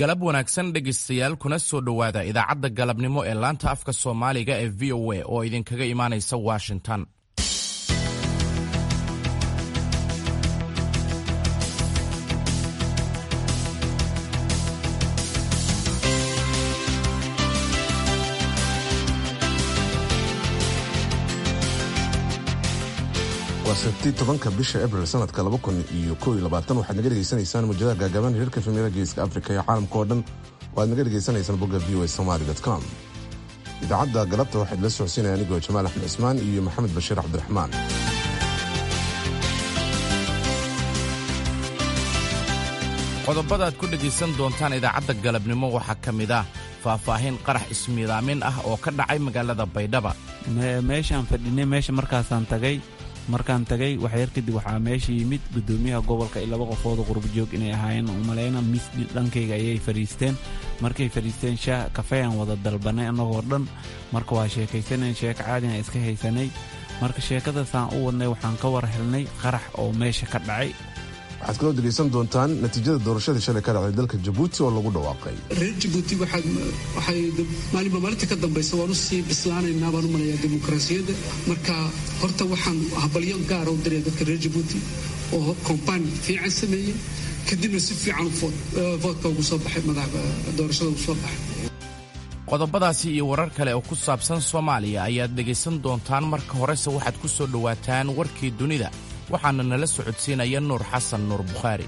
galab wanaagsan dhegaystayaal kuna soo dhowaada idaacadda galabnimo ee laanta afka soomaaliga ee v o a oo idinkaga imaanaysa washington waa sabti tobanka bisha abril sanadka laba kun iyo kow iyo labaatan waxaad naga dhegaysanaysaan muujadaha gaagaaban hirarka filmiyada geeska afrika iyo caalamka oo dhan waaad naga dhegaysanaysaan bogga v o a somaly com idaacadda galabta waxaad la socodsiinaya anigoo jamaal axmed cismaan iyo maxamed bashiir cabdiraxmaan qodobada aad ku dhegaysan doontaan idaacadda galabnimo waxaa ka mid ah faahfaahin qarax ismiidaamin ah oo ka dhacay magaalada baydhaba meeshaan fadhinay meesha markaasaan tagay markaan tagay waxyar kadib waxaa meesha yimid gudoomiyaha gobolka iyo laba qofooda qurbajoog inay ahaayeen umalayna mis dhankayga ayay fadhiisteen markay fadhiisteen shaah kafeeyaan wada dalbanay annagoo dhan marka waa sheekaysaneen sheeko caadian iska haysanay marka sheekadaasaan u wadnay waxaan ka war helnay qarax oo meesha ka dhacay waxaad kaloo dhegaysan doontaan natiijada doorashadii shalay ka dhacday dalka jabuuti oo lagu dhawaaqay reer jabuuti waxay maalinba maalinta ka dambaysa waan u sii bislaanaynaa baan u malayaa dimuqraasiyadda marka horta waxaan habalyo gaara u diraya dadka reer jabuuti oo kombaan fiican sameeyey kadibna si fiican voodka ugu soo baxay doorashada ugu soo baxay qodobadaasi iyo warar kale oo ku saabsan soomaaliya ayaad dhegaysan doontaan marka horese waxaad ku soo dhowaataan warkii dunida waxaana nala socodsiinaya nuur xasan nuur bukhaari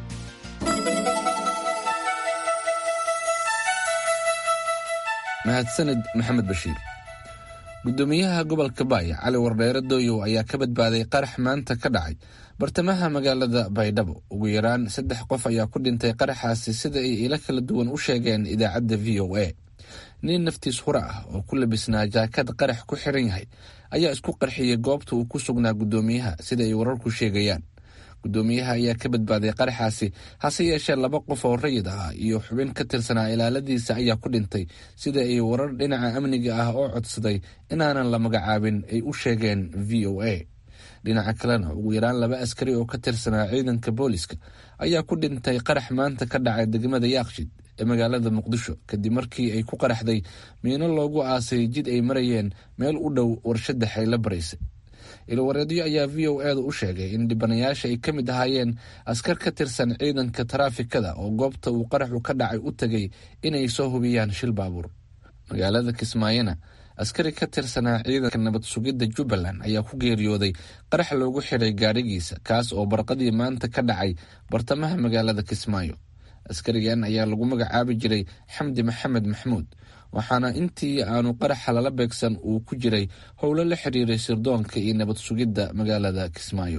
mahadsanid maxamed bashiir gudoomiyaha gobolka baaya cali wardheere dooyow ayaa ka badbaaday qarax maanta ka dhacay bartamaha magaalada baydhabo ugu yaraan saddex qof ayaa ku dhintay qaraxaasi sida ay ilo kala duwan u sheegeen idaacadda v o a nin naftiis hura ah oo ku labisnaa jaakad qarax ku xiran yahay ayaa isku qarxiyey goobta uu ku sugnaa gudoomiyaha sida ay wararku sheegayaan gudoomiyaha ayaa ka badbaaday qaraxaasi hase yeeshee laba qof oo rayid ah iyo xubin ka tirsanaa ilaaladiisa ayaa ku dhintay sida ay warar dhinaca amniga ah oo codsaday inaanan la magacaabin ay u sheegeen v o a dhinaca kalena ugu yaraan laba askari oo ka tirsanaa ciidanka booliska ayaa ku dhintay qarax maanta ka dhacay degmada yaaqshid ee magaalada muqdisho kadib markii ay ku qaraxday miino loogu aasay jid ay marayeen meel u dhow warshada xaylo baraysay ilwareedyo ayaa v o eeda u sheegay in dhibanayaasha ay ka mid ahaayeen askar ka tirsan ciidanka taraafikada oo goobta uu qaraxu ka dhacay u tegay inay soo hubiyaan shil baabuur magaalada kismaayona askari ka tirsanaa ciidanka nabad sugidda jubbaland ayaa ku geeriyooday qarax loogu xiray gaadhigiisa kaas oo barqadii maanta ka dhacay bartamaha magaalada kismaayo askarigan ayaa lagu magacaabi jiray xamdi maxamed maxmuud waxaana intii aanu qaraxa lala beegsan uu ku jiray howlo la xiriiray sirdoonka iyo nabad sugidda magaalada kismaayo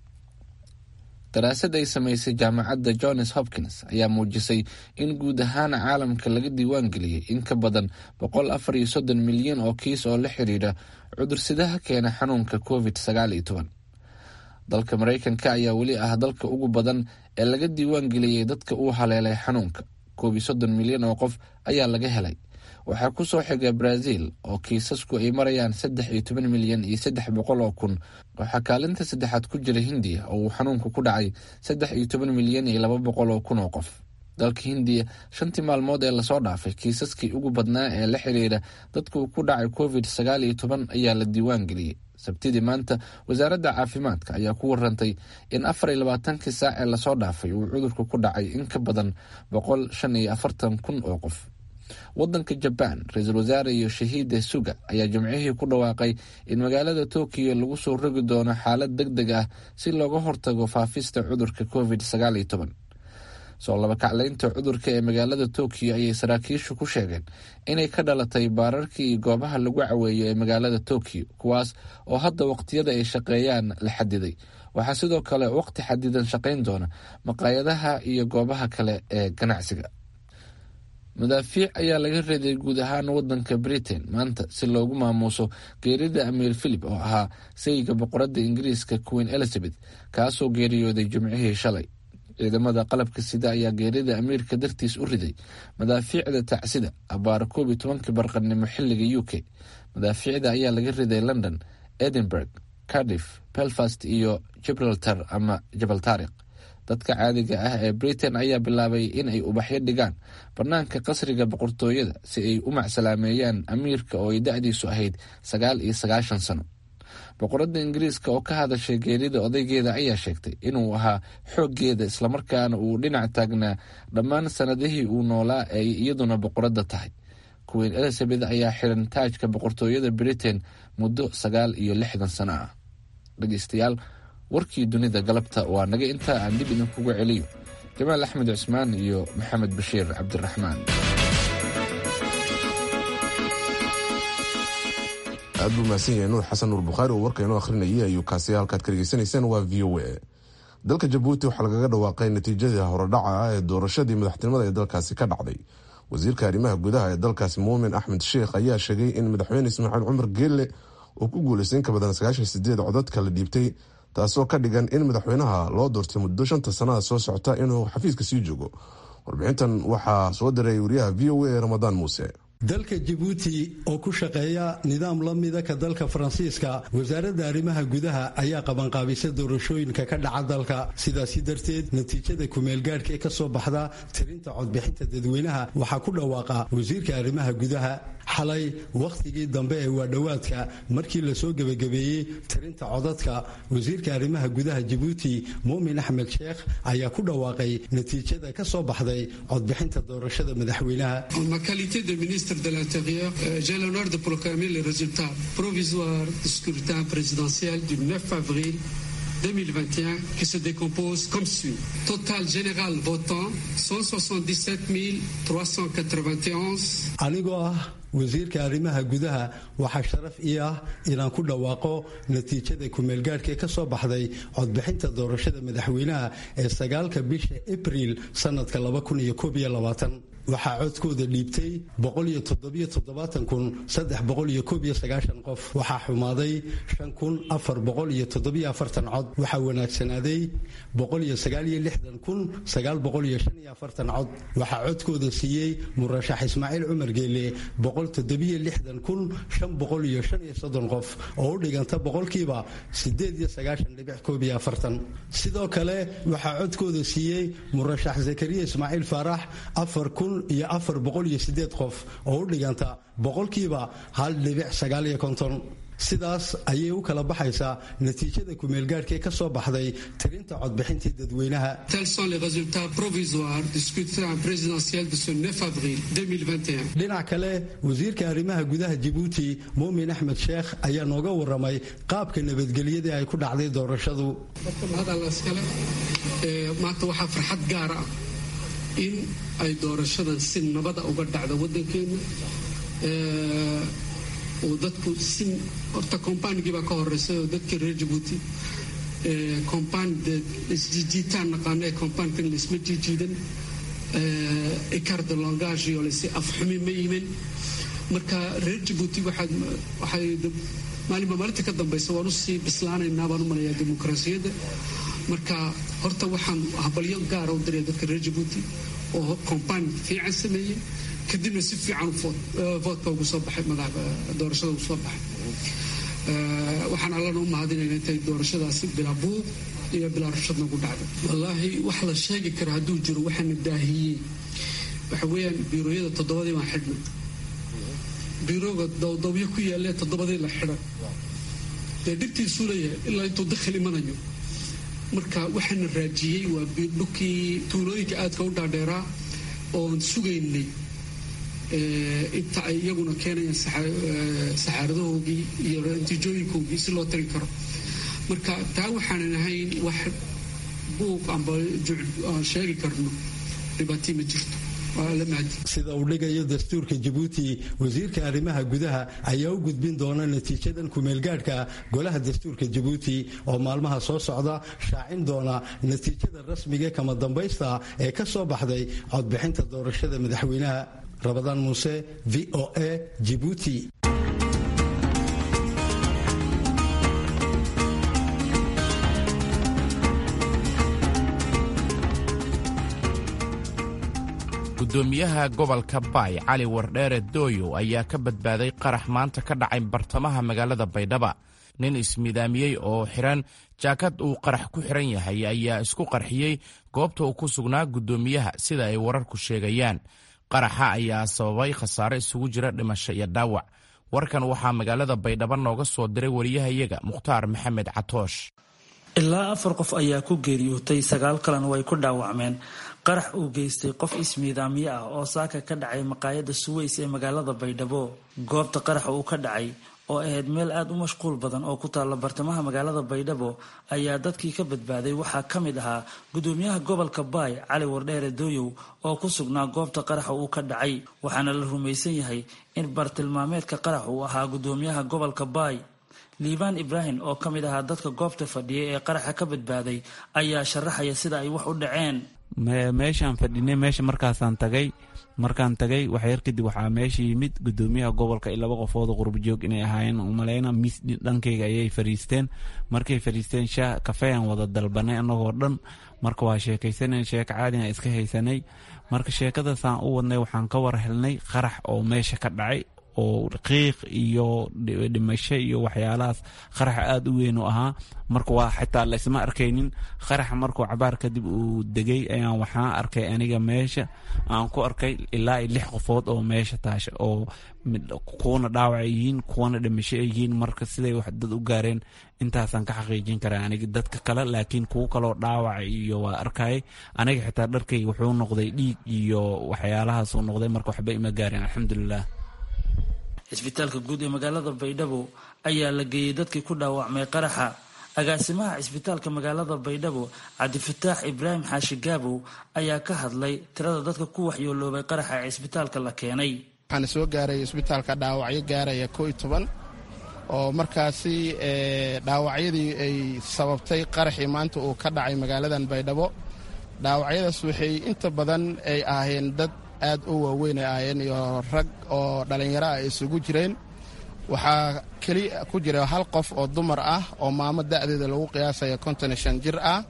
daraasad ay samaysay jaamacadda johns hopkins ayaa muujisay in guud ahaan caalamka laga diiwaan geliyey in ka badan boqol afar iyo soddon milyan oo kiis oo la xiriira cudursidaha keena xanuunka covid sagaal iyo toban dalka maraykanka ayaa weli ah dalka ugu badan ee laga diiwaan geliyey dadka uu haleelay xanuunka koob iyo soddon milyan oo qof ayaa laga helay waxaa ku soo xiga brazil oo kiisasku ay marayaan saddex iyo toban milyan iyo saddex boqol oo kun waxaa kaalinta saddexaad ku jira hindiya oo uu xanuunku ku dhacay saddex iyo toban milyan iyo laba boqol oo kun oo qof dalka hindiya shantii maalmood ee lasoo dhaafay kiisaskii ugu badnaa ee la xiriira dadka uu ku dhacay covid sagaal iyo toban ayaa la diiwaan geliyey sabtidii maanta wasaaradda caafimaadka ayaa ku warantay in afar iyo labaatankii saac ee lasoo dhaafay uu cudurka ku dhacay in ka badan boqol shan iyo afartan kun oo qof wadanka jabaan ra-iisul wasaare iyo shahiida suga ayaa jimcihii ku dhawaaqay in magaalada tokiyo lagu soo rogi doono xaalad deg deg ah si looga hortago faafista cudurka covid sagaal iyo toban soo labakaclaynta cudurka ee magaalada tokiyo ayay saraakiishu ku sheegeen inay ka dhalatay baararkii iyo goobaha lagu caweeyo ee magaalada tokiyo kuwaas oo hadda waqtiyada ay shaqeeyaan la xadiday waxaa sidoo kale waqti xadidan shaqayn doona maqaayadaha iyo goobaha kale ee ganacsiga madaafiic ayaa laga reeday guud ahaan wadanka britain maanta si loogu maamuuso geerida amiir philip oo ahaa sayga boqoradda ingiriiska queen elizabeth kaasoo geeriyooday jimcihii shalay ciidamada qalabka sida ayaa geerida amiirka dartiis u riday madaafiicda tacsida abaar koob iyo tobankii barqanimo xiliga u k madaafiicda ayaa laga riday london edinburgh cardiff belfast iyo gibraltar ama jabal taariq dadka caadiga ah ee britain ayaa bilaabay in ay ubaxyo dhigaan bannaanka qasriga boqortooyada si ay u macsalaameeyaan amiirka oo ay da-diisu ahayd sagaal iyo sagaashan sano boqoradda ingiriiska oo ka hadashay geerida odaygeeda ayaa sheegtay inuu ahaa xooggeeda islamarkaana uu dhinac taagnaa dhammaan sanadihii uu noolaa ay iyaduna boqoradda tahay queen elizabeth ayaa xiran taajka boqortooyada britain muddo sagaal iyo lixdan sano ah dhegeystayaal warkii dunida galabta waa naga intaa aan dib idinkuga celiyo jamaal axmed cusmaan iyo maxamed bashiir cabdiraxmaan aad buu mahadsan yahay nuur xasan nuur bukhaari oo warka inoo akhrinayay ayuu kaasi halkaad ka dhegeysanayseen waa v o a dalka jabuuti waxaa lagaga dhawaaqay natiijadii horodhaca ah ee doorashadii madaxtinimada ee dalkaasi ka dhacday wasiirka arrimaha gudaha ee dalkaasi muumin axmed sheekh ayaa sheegay in madaxweyne ismaaciil cumar geelle uu ku guuleystay in ka badan sagaashan sideed codadka la dhiibtay taasoo ka dhigan in madaxweynaha loo doortay muddo shanta sanada soo socota inuu xafiiska sii joogo warbixintan waxaa soo diray wariyaha v o a ee ramadaan muuse dalka jabuuti oo ku shaqeeya nidaam la mida ka dalka faransiiska wasaaradda arrimaha gudaha ayaa qabanqaabisa doorashooyinka ka dhaca dalka sidaasi darteed natiijada kumeelgaadhka ee ka soo baxda tirinta codbixinta dadweynaha waxaa ku dhawaaqa wasiirka arrimaha gudaha xalay wakhtigii dambe ee waadhowaadka markii lasoo gebagabeeyey tirinta codadka wasiirka arrimaha gudaha jabuuti muumin axmed sheekh ayaa ku dhawaaqay natiijada ka soo baxday codbixinta doorashada madaxweynaha de l'Intérieur, euh, j'ai l'honneur de proclamer les résultats provisoires du scrutin présidentiel du 9 avril 2021 qui se décompose comme suit. Total général votant 177 391. anigoo ah wasiirka arrimaha gudaha waxaa sharaf ii ah inaan ku dhawaaqo natiijada kumeelgaadhka ee ka soo baxday codbixinta doorashada madaxweynaha ee sagaalka bisha abriil sanadka waxaa codkooda dhiibtay qof waxaa xumaaday cod waxaa wanaagsanaaday cod waxaa codkooda siiyey murashax ismaaciil cumar geele qof oo u dhiganta boqolkiiba sidoo kale waxaa codkooda siiyey murashax zakariya ismaaciil faarax iyo afar boqol iyo sideed qof oo u dhiganta boqolkiiba hal dhibic sagaal iyo konton sidaas ayay u kala baxaysaa natiijada kumeelgaadhka ee ka soo baxday tirinta codbixintii dadweynaha dhinac kale wasiirka arrimaha gudaha jabuuti muumin axmed sheekh ayaa nooga waramay qaabka nabadgelyadii ay ku dhacday doorashadu maanta waxaa farxad gaar ah in ay doorashadan si nabada uga dhacda wadankeena oo dadku si horta kombaanigii baa ka horeysay oo dadkii reer jabuuti kombaan de isjiijiitaan naqaano ee kombaankan laisma jiijiidan ecart de langage iyo lasi afxumi ma yimin marka reer jabuuti waxay maalinba maalinta ka dambaysa waan usii bislaanaynaa baan u malayaa dimuqraasiyadda marka horta waxaan habalyo gaara u diraya dadka reer jabuuti oo kombaan fiican sameeyey kadibna si fiican voodka ugu soo baxay doorashada ugu soo baxay waxaan allana u mahadinayna intay doorashadaasi bilaa buuq iyo bilaa rushadna ugu dhacday wallaahi wax la sheegi kara hadduu jiro waxaana daahiyey waxa weeyaan biirooyada toddobadii baan xidhnay biirooga dowdowyo ku yaalee toddobadii la xidhan dee dhibtiisuu leeyahay ilaa intuu dakhil imanayo marka waxaana raajiyey waa dhulkii tuulooyinka aadka u dhaadheeraa oon sugaynay inta ay iyaguna keenayaan saxaaradahoogii iyo natiijooyinkoogii si loo tagi karo marka taa waxaanan ahayn wax buuq amba aan sheegi karno dhibaatii ma jirto sida uu dhigayo dastuurka jabuuti wasiirka arrimaha gudaha ayaa u gudbin doona natiijadan kumeelgaadhka golaha dastuurka jabuuti oo maalmaha soo socda shaacin doona natiijada rasmiga kama dambaysta ee ka soo baxday codbixinta doorashada madaxweynaha rabadaan muuse v o a jibuuti gudoomiyaha gobolka baay cali wardheere dooyo ayaa ka badbaaday qarax maanta ka dhacay bartamaha magaalada baydhaba nin ismidaamiyey oo xiran jaakad uu qarax ku xiran yahay ayaa isku qarxiyey goobta uu ku sugnaa guddoomiyaha sida ay wararku sheegayaan qaraxa ayaa sababay khasaare isugu jira dhimasho iyo dhaawac warkan waxaa magaalada baydhabo nooga soo diray wariyahayaga mukhtaar maxamed catoosh ilaa afar qof ayaa ku geeriyootay sagaal kalena way ku dhaawacmeen qarax uu geystay qof ismiidaamyo ah oo saaka ka dhacay maqaayadda suweys ee magaalada baydhabo goobta qaraxa uu ka dhacay oo ahayd meel aada u mashquul badan oo ku taalla bartamaha magaalada baydhabo ayaa dadkii ka badbaaday waxaa ka mid ahaa gudoomiyaha gobolka baay cali wardheere dooyow oo ku sugnaa goobta qaraxa uu ka dhacay waxaana la rumaysan yahay in bartilmaameedka qarax uu ahaa gudoomiyaha gobolka baay liibaan ibraahim oo ka mid ahaa dadka goobta fadhiya ee qaraxa ka badbaaday ayaa sharaxaya sida ay wax u dhaceen meeshaan fadhinay meesha markaasaan tagay markaan tagay waxyar kadib waxaa meesha yimid gudoomiyaha gobolka laba qofood qurbajoog inay ahaayeen umaleyna mis dhankayga ayay fariisteen markay fariisteen shaah kafeyan wada dalbanay anagoo dhan marka waa sheekaysanan sheeko caadiga iska haysanay marka sheekadaasaan u wadnay waxaan ka war helnay qarax oo meesha ka dhacay oo qiiq iyo dhimasho iyo waxyaalahaas qaraxa aada u weyn u ahaa marka waa xitaa laysma arkaynin qaraxa markuu cabaar kadib uu degay ayaan waxaa arkay aniga meesha aan ku arkay ilaa i lix qofood oo meesha taasha oo kuwana dhaawac yihiin kuwana dhimasho yihiin marka siday wax dad u gaareen intaasaan ka xaqiijin karaa aniga dadka kale laakiin kuwo kaloo dhaawac iyo waa arkayay aniga xitaa dharkayga wuxuu noqday dhiig iyo waxyaalahaasuu noqday marka waxba ima gaareen alxamdulilah cisbitaalka guud ee magaalada baydhabo ayaa la geeyey dadkii ku dhaawacmay qaraxa agaasimaha cisbitaalka magaalada baydhabo cabdifataax ibraahim xaashi gaabow ayaa ka hadlay tirada dadka ku waxyooloobay qaraxa ee cisbitaalka la keenay waxaana soo gaaray isbitaalka dhaawacyo gaaraya koo iyo toban oo markaasi dhaawacyadii ay sababtay qaraxii maanta uu ka dhacay magaaladan baydhabo dhaawacyadaas waxay inta badan ay ahaayeen dad aad u waaweyn ay ahaayeen iyo rag oo dhallinyaro ah isugu jireen waxaa keli ku jira hal qof oo dumar ah oo maamo da'deeda lagu qiyaasaya konton iyo shan jir ah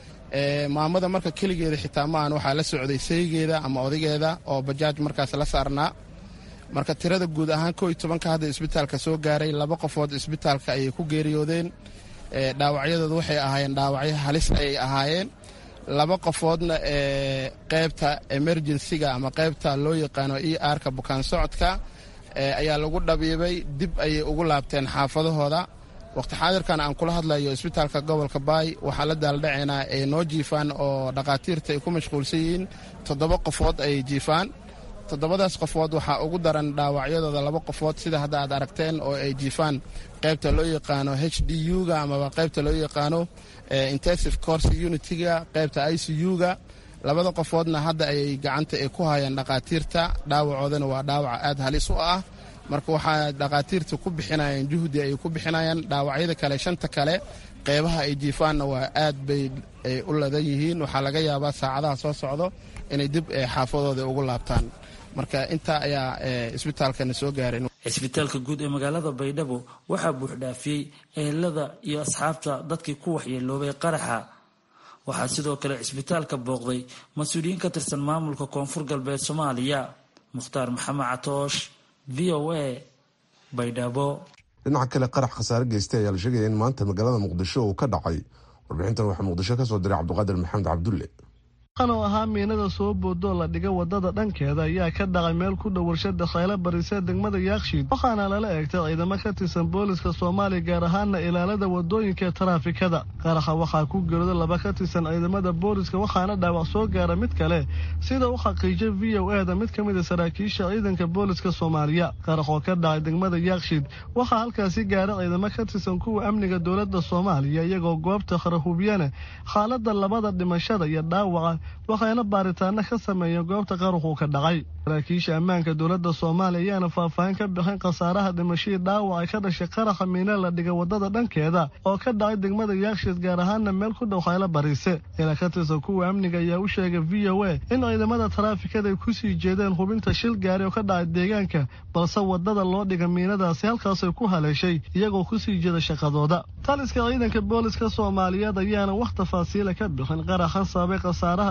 maamada marka keligeeda xitaa maahan waxaa la socday saygeeda ama odageeda oo bajaaj markaas la saarnaa marka tirada guud ahaan koo iyo tobanka hadda isbitaalka soo gaaray laba qofood isbitaalka ayay ku geeriyoodeen dhaawacyadooda waxay ahaayeen dhaawacyo halis ayay ahaayeen laba qofoodna ee qaybta emerjensiga ama qaybta loo yaqaano e arka bukaan socodka ayaa lagu dhabiibay dib ayay ugu laabteen xaafadahooda waqti xaadirkan aan kula hadlayo isbitaalka gobolka baay waxaa la daaldhacaynaa ay noo jiifaan oo dhakhaatiirta ay ku mashquulsan yihiin toddoba qofood ayay jiifaan toddobadaas qofood waxaa ugu daran dhaawacyadooda laba qofood sida hadda aad aragteen oo ay jiifaan qaybta loo yaqaano h d u-ga amaba qaybta loo yaqaano intensive course unitiga qaybta i c u-ga labada qofoodna hadda ayay gacanta ay ku hayaan dhakhaatiirta dhaawacoodana waa dhaawaca aad halis u ah marka waxaa dhakhaatiirta ku bixinayaan juhdi ay ku bixinayaan dhaawacyada kale shanta kale qeybaha ay jiifaanna waa aad bay u ladan yihiin waxaa laga yaabaa saacadaha soo socdo inay dib xaafadooda ugu laabtaan marka intaa ayaa isbitaalkana soo gaareen cisbitaalka guud ee magaalada baydhabo waxaa buuxdhaafiyey ehelada iyo asxaabta dadkii ku waxyeeloobay qaraxa waxaa sidoo kale cisbitaalka booqday mas-uuliyiin ka tirsan maamulka koonfur galbeed soomaaliya mukhtaar maxamed catoosh v o a baydhabo dhinaca kale qarax khasaare geystay ayaa la sheegaya in maanta magaalada muqdisho uu ka dhacay warbixintan waxaa muqdisho ka soo diray cabdiqaadir maxamed cabdulle oo ahaa miinada soo boodoo la dhiga wadada dhankeeda ayaa ka dhacay meel ku dhow warshada khaylo barise degmada yaakshiid waxaana lala eegtay ciidamo ka tirsan booliska soomaaliya gaar ahaana ilaalada wadooyinka ee taraafikada qaraxa waxaa ku gerooda laba ka tirsan ciidamada booliska waxaana dhaawac soo gaara mid kale sida u xaqiijay v o eda mid ka mid a saraakiisha ciidanka booliska soomaaliya qarax oo ka dhacay degmada yaakshiid waxaa halkaasi gaara ciidamo ka tirsan kuwa amniga dowlada soomaaliya iyagoo goobta kharahubiyana xaalada labada dhimashada iyo dhaawaca waxayna baaritaano ka sameeyeen goobta qaruxuu ka dhacay saraakiisha ammaanka dowladda soomaaliya ayaana faahfaahin ka bixin khasaaraha dhimashadii dhaawaca ka dhashay qaraxa miina la dhiga wadada dhankeeda oo ka dhacay degmada yaakshiid gaar ahaana meel ku dhow khaylo bariise ila ka tirsan kuwa amniga ayaa u sheegay v o a in ciidamada taraafikada ay kusii jeedeen hubinta shil gaari oo ka dhacay deegaanka balse wadada loo dhiga miinadaasi halkaasay ku haleeshay iyagoo kusii jeeda shaqadooda taliska ciidanka booliska soomaaliyeed ayaana wax tafaasiila ka bixin qaraxan sababay khasaaraha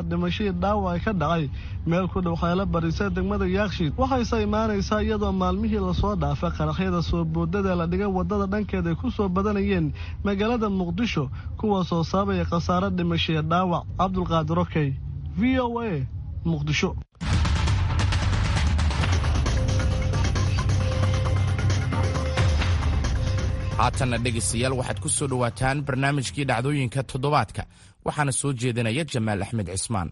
dhimashadii dhaawac ka dhacay meel ku dhow khaylo barisa degmada yaakshiid waxayse imaanaysaa iyadoo maalmihii lasoo dhaafay qaraxyada soo boodada la dhigay wadada dhankeed ay ku soo badanayeen magaalada muqdisho kuwaasoo sababaya khasaaro dhimashaya dhaawac cabdulqaadir okey v o a muqdisho haatanna dhegaystayaal waxaad ku soo dhowaataan barnaamijkii dhacdooyinka toddobaadka waxaana soo jeedinaya jamaal axmed cismaan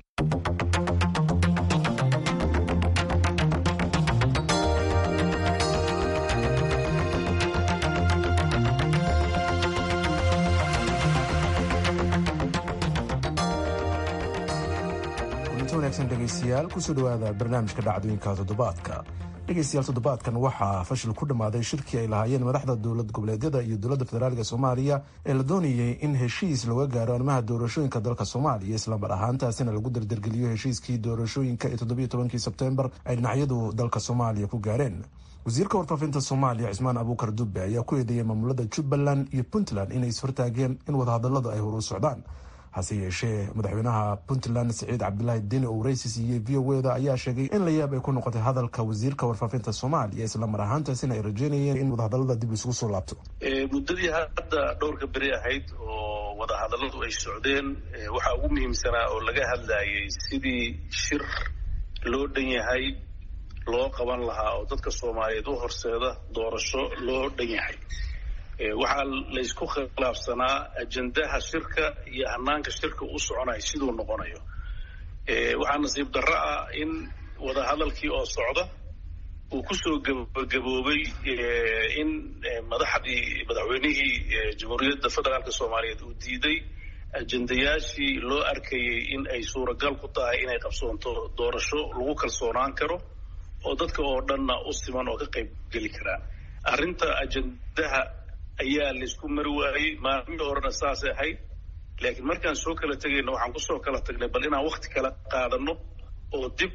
kulinti wanaagsan dhegaystayaal kusoo dhowaada barnaamijka dhacdooyinka toddobaadka dhegaystayaal toddobaadkan waxaa fashil ku dhammaaday shirkii ay lahaayeen madaxda dowlad goboleedyada iyo dowladda federaalka soomaaliya ee la doonayay in heshiis looga gaaro arrimaha doorashooyinka dalka soomaaliya islamar ahaantaasina lagu dardargeliyo heshiiskii doorashooyinka ee toddobiyo tobankii sebtembar ay dhinacyadu dalka soomaaliya ku gaareen wasiirka warfaafinta soomaaliya cismaan abuukar dube ayaa ku eedeeyay maamulada jubbaland iyo puntland inay ishortaageen in wadahadaladu ay horu socdaan hase yeeshee madaxweynaha puntland siciid cabdilaahi deni oo waraysi siiyey v o eda ayaa sheegay in la yaab ay ku noqotay hadalka wasiirka warfaafinta soomaaliya islamar ahaantaasina ay rajeynayeen in wadahadalada dib isugu soo laabto muddadii hadda dhowrka beri ahayd oo wadahadaladu ay socdeen waxaa ugu muhiimsanaa oo laga hadlayay sidii shir loo dhan yahay loo qaban lahaa oo dadka soomaaliyeed u horseeda doorasho loo dhan yahay waxaa laysku khilaafsanaa ajendaha shirka iyo hanaanka shirka u soconayo siduu noqonayo waxaa nasiib darro ah in wadahadalkii oo socda uu kusoo gabagaboobay in madaxdii madaxweynihii jamhuuriyadda federaalka soomaaliyeed uu diiday ajendayaashii loo arkayay in ay suuragal ku tahay inay qabsoonto doorasho lagu kalsoonaan karo oo dadka oo dhanna u siman oo ka qayb geli karaan arrinta ajendaha ayaa laysku mari waayey maalmihii horena saasay ahayd laakiin markaan soo kala tegayna waxaan kusoo kala tagnay bal inaan wakti kala qaadano oo dib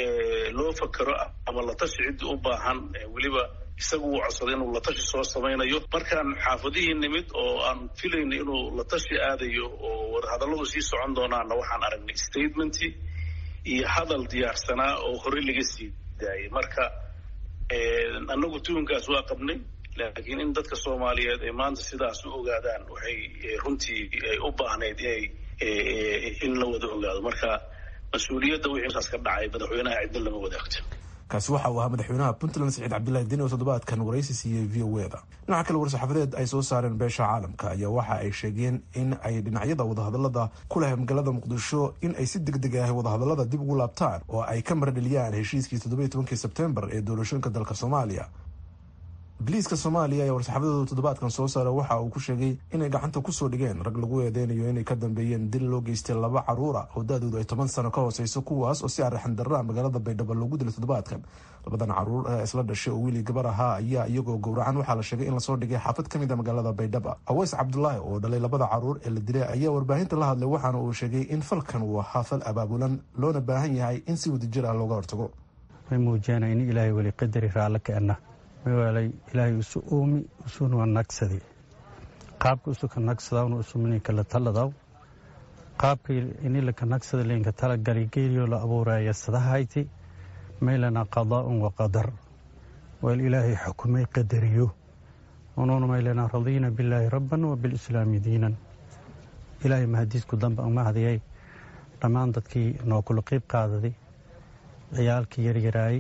loo fakero ama latashi ciddii u baahan weliba isagu uu codsaday inuu latashi soo samaynayo markaan xaafadihii nimid oo aan filayna inuu latashi aadayo oo wadahadalladu sii socon doonaanna waxaan aragnay statementii iyo hadal diyaarsanaa oo horey laga sii daayay marka annagu tuhunkaas waa qabnay laakiin in dadka soomaaliyeed ay maanta sidaas u ogaadaan waxay runtii u baahnayd inay in la wada ogaado marka mas-uuliyadda wixii saas ka dhacay madaxweynaha cidna lama wadaagto kaasi waxa uu ahaa madaxweynaha puntland siciid cabdilaahi deni oo toddobaadkan waraysi siiyey v o eda dhinaca kale war-saxaafadeed ay soo saareen beesha caalamka ayaa waxa ay sheegeen in ay dhinacyada wadahadalada ku leh magaalada muqdisho in ay si deg deg ah wadahadalada dib ugu laabtaan oo ay ka maradheliyaan heshiiskii toddobiyo tobankii sebtembar ee doorashooyinka dalka soomaaliya biliiska soomaaliya ayaa war-saxaafadooda toddobaadkan soo saara waxa uu ku sheegay inay gacanta kusoo dhigeen rag lagu eedeynayo inay ka dambeeyeen dil loo geystay laba caruura oo da-doodu ay toban sano ka hooseyso kuwaas oo si arraxan darraa magaalada baydhabo loogu dilay toddobaadkan labadan caruur ee isla dhashay oo wiili gabar ahaa ayaa iyagoo gowracan waxaa la sheegay in lasoo dhigay xaafad ka mid a magaalada baydhaba aweys cabdulaahi oo dhalay labada caruur ee la dilay ayaa warbaahinta la hadlay waxaana uu sheegay in falkan uu ahaa fal abaabulan loona baahan yahay in si wadajir ah looga hortago way muujiyaan in ilaahay weli qadari raallo keenna mawaalay ilaahay isu uumi usuna nagsadi qaabka usuka nagsadawna usumninka la taladaw qaabka inilaka nagsada linka talagali geeliyo la abuuraya sadahayti maylana qadaa'un wa qadar wal ilaahay xukumay qadariyo unuuna maylana radiina billaahi rabban wa bilislaami diinan ilaahay mahadiisku dambe mahadiyay dhammaan dadkii noo kula qiib qaadaday ciyaalkii yaryaraay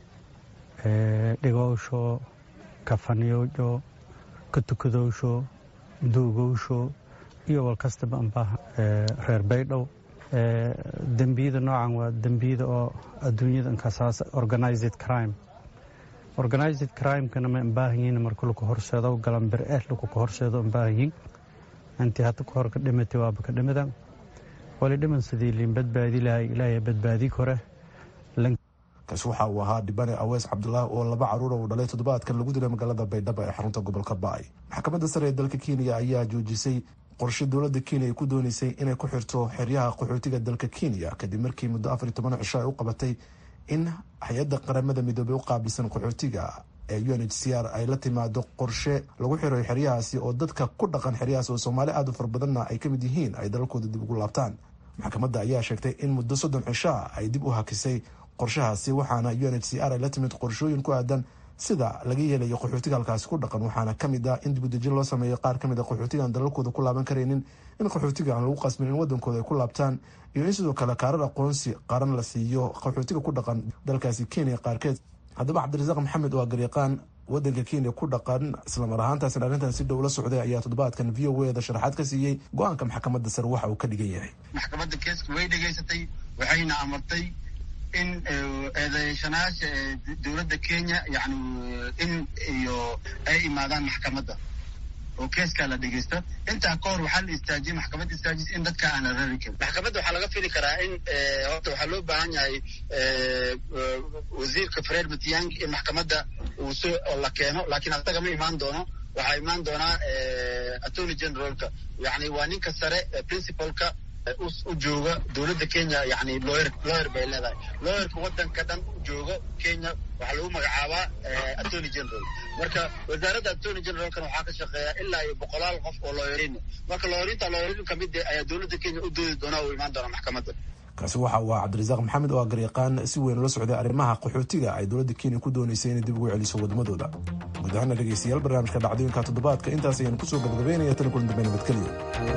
dhigowsho kafaniyowsho ka tukadowsho duugowsho iyo walkastaba amba reer baydhow dembiyada noocan waa dembiyada oo adduunyada inkasaas organized crime organized crimekana ma baahanyiin marka laku horseedo galanbir eh laku ka horseedo baahanyiin intii hadda ka hor ka dhimatay waaba ka dhimidan wali dhiman sidii liin badbaadi lahay ilaahay badbaadi kore kaasi waxa uu ahaa dhibane aweys cabdulaahi oo laba caruura uu dhalay toddobaadkan lagu dilay magaalada baydhabo ee xarunta gobolka ba-ay maxkamadda sare ee dalka kenya ayaa joojisay qorshe dowladda kenya ay ku dooneysay inay ku xirto xeryaha qaxootiga dalka kenya kadib markii muddo afar iyo toban cisho ay u qabatay in hay-adda qaramada midoobey u qaabilsan qaxootiga ee u n h c r ay la timaado qorshe lagu xirayo xeryahaasi oo dadka ku dhaqan xeryahaasi oo soomaali aada u fara badanna ay ka mid yihiin ay dalalkooda dib ugu laabtaan maxkamadda ayaa sheegtay in muddo soddon cisho ah ay dib u hakisay qorshahaasi waxaana u n h c r ay la timid qorshooyin ku aadan sida laga yeelayo qaxootiga halkaasi ku dhaqan waxaana kamid ah in dibudejin loo sameeyo qaar kamid a qaxootiga aan dalalkooda ku laaban karaynin in qaxootiga aan lagu qasmin in wadankooda ay ku laabtaan iyo in sidoo kale kaarar aqoonsi qaran la siiyo qaxootiga ku dhaqan dalkaasi kenya qaarkeed haddaba cabdirasaaq maxamed waa garyaqaan wadanka kenya ku dhaqan islamar ahaantaasina arrintan si dhow la socday ayaa toddobaadkan v o eda sharaxaad ka siiyey go-aanka maxkamadda sare waxa uu ka dhigan yahay maxkamadda keeska way dhegaysatay waxayna amartay in eedeeshanaasha dowladda kenya yani in iyo ay imaadaan maxkamadda oo keeskaa la dhegeysto intaa ka hor waxaa la istaajiyey maxkamadda istaajis in dadka aan la rari karin maxkamadda waxaa laga fili karaa in horta waxaa loo baahan yahay wasiirka fred matiang in maxkamadda uu soo la keeno laakiin asaga ma imaan doono waxaa imaan doonaa attorney generalka yani waa ninka sare principalka u jooga dowladda kenya yani lawyer lawyer bay leedahay lawyerka wadanka dhan u joogo kenya waxaa lagu magacaabaa attorney general marka wasaaradda attorney generalkan waxaa ka shaqeeya ilaa iyo boqolaal qof oo lawyerin marka lawerinta lawyerin kamid ayaa dowladda kenya u doodi doona u imaan doona maxkamadda kaasi waxa uu ah cabdirasaaq maxamed oo garyaqaan si weyn ula socday arrimaha qaxootiga ay dowladda kenya ku dooneysay inay dib ugu celiso wadmadooda guud ahaana dhegeystayaal barnaamijka dhacdooyinka toddobaadka intaas ayaan kusoo gabagabeynaya tani kulan dambe nabadgelyo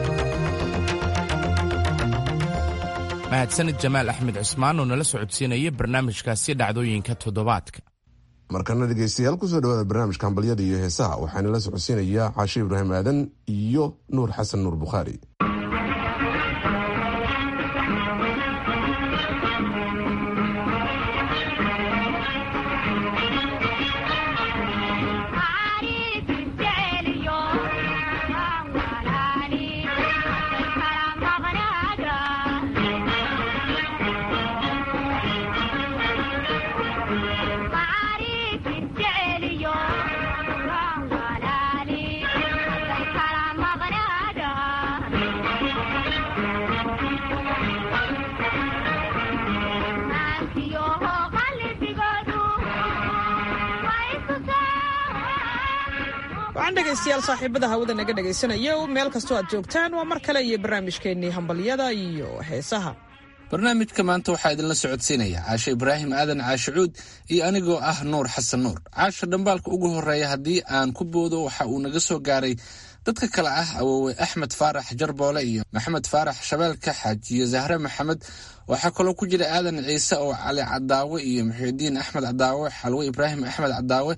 mahadsanid jamaal axmed cusmaan oo nala socodsiinaya barnaamijkaasi dhacdooyinka toddobaadka markana dhegeystayaal kusoo dhawaada barnaamijka hambalyada iyo heesaha waxaana la socodsiinayaa caashe ibraahim aadan iyo nuur xasan nuur bukhaari waxaan dhegaystayaal saaxiibada hawada naga dhegaysanaya meel kastoo aad joogtaan waa mar kale iyo barnaamijkeennii hambalyada iyo heesaha barnaamijka maanta waxaa idinla socodsiinaya caashe ibraahim aadan caashicuud iyo anigoo ah nuur xasan nuur caasha dhambaalka ugu horeeya haddii aan ku boodo waxa uu naga soo gaaray dadka kale ah awoowe axmed faarax jarboole iyo maxamed faarax shabeelka xaajiyo zahre maxamed waxaa kaloo ku jira aadan ciise oo cali cadaawe iyo muxiidiin axmed cadaawe xalwe ibraahim axmed cadaawe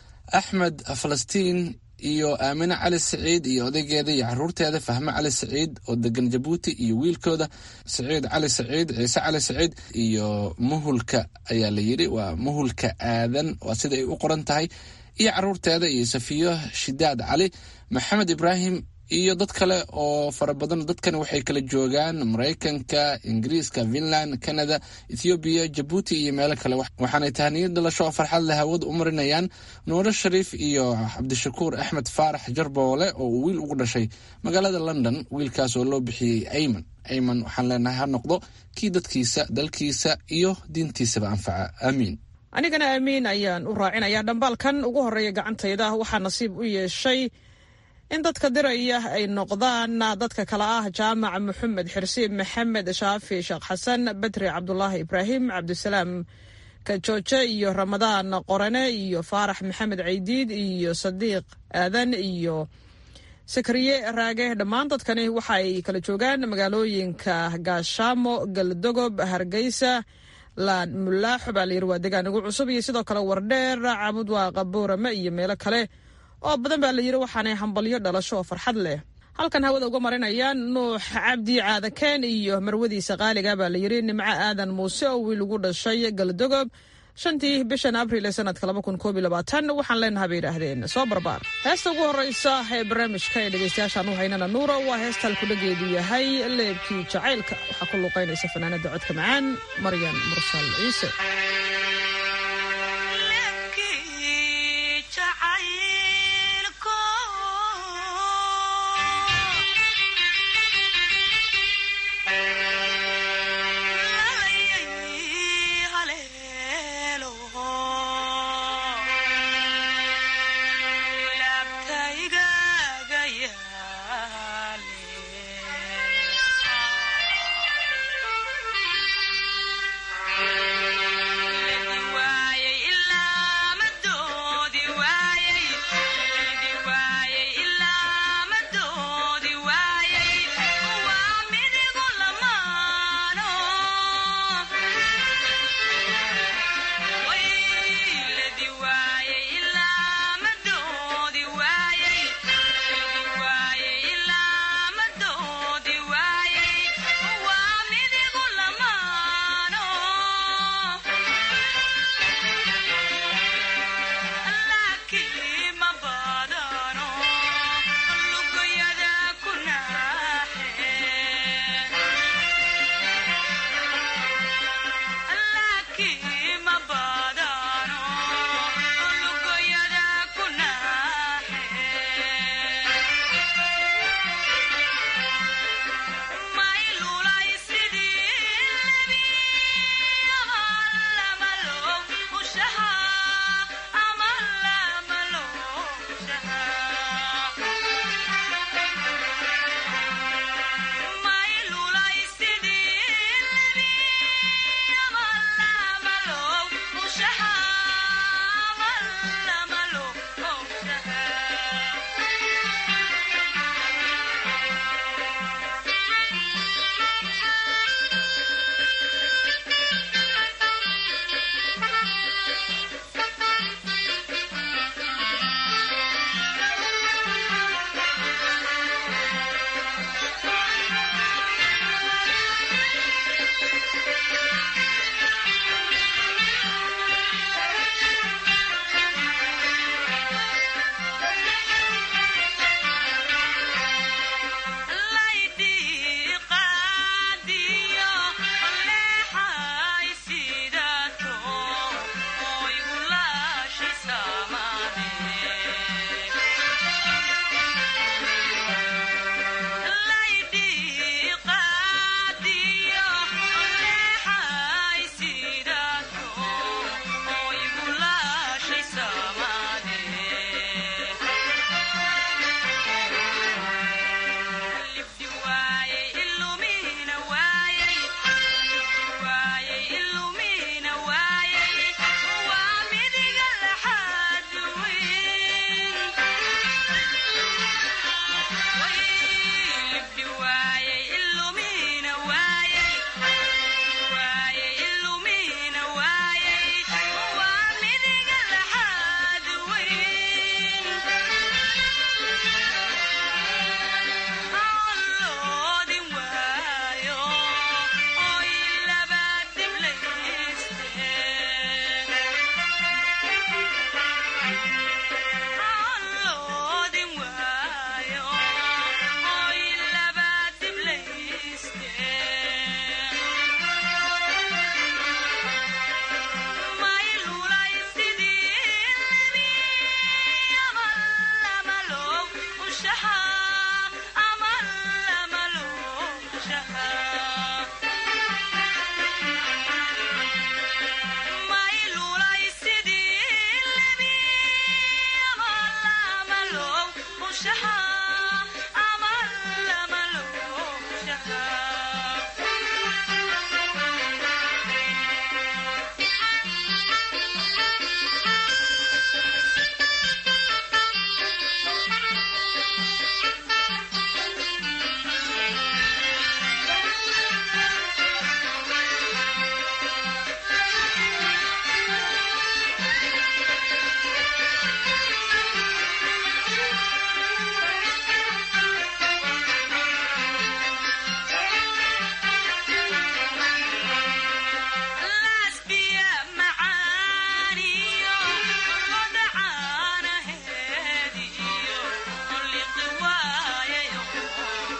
axmed falastiin iyo aamine cali saciid iyo odaygeeda iyo caruurteeda fahme cali saciid oo degan jabuuti iyo wiilkooda saciid cali saciid ciise cali saciid iyo muhulka ayaa la yidhi waa muhulka aadan waa sida ay u qoran tahay iyo caruurteeda iyo safiyo shidaad cali maxamed ibraahim iyo dad kale oo fara badan dadkan waxay kala joogaan maraykanka ingiriiska finland canada ethoobiya jabuuti iyo meelo kale waxaanay tahaniyad dhalasho oo farxad leh hawada u marinayaan nuuro shariif iyo cabdishakuur axmed faarax jarboole oo uu wiil ugu dhashay magaalada london wiilkaas oo loo bixiyey ayman ayman waxaan leenahay ha noqdo kii dadkiisa dalkiisa iyo diintiisaba anfaca aamiin anigana aamiin ayaan u raacinayaa dhambaalkan ugu horeeya gacantayda waxaa nasiib u yeeshay in dadka diraya ay noqdaan dadka kale ah jaamac maxamed xirsiib maxamed shaafi sheekh xasan badri cabdulaahi ibraahim cabdisalaam kajooje iyo ramadaan qorane iyo faarax maxamed caydiid iyo sadiiq aadan iyo sakariye raage dhammaan dadkani waxa ay kala joogaan magaalooyinka gaashaamo galdogob hargeysa laan mulaaxo baa layiri waa degaan ugu cusub iyo sidoo kale wardheer cabud waaqa boorame iyo meelo kale oo badan baa la yidhi waxaanay hambalyo dhalasho oo farxad leh halkan hawada uga marinayaan nuux cabdi caadakeen iyo marwadiisa qaaliga baa la yidhi nimco aadan muuse oo wiil ugu dhashay galdogob shantii bishan abriil ee sanadka waxaan leenahay bay yidhaahdeen soo barbaar heesta ugu horeysa ee barnaamijka ee dhegeystayaashaan u haynana nuura waa heesta halkudhageedu yahay leebkii jacaylka waxaa ku luuqaynaysa fanaanada codka macaan maryan mursal ciise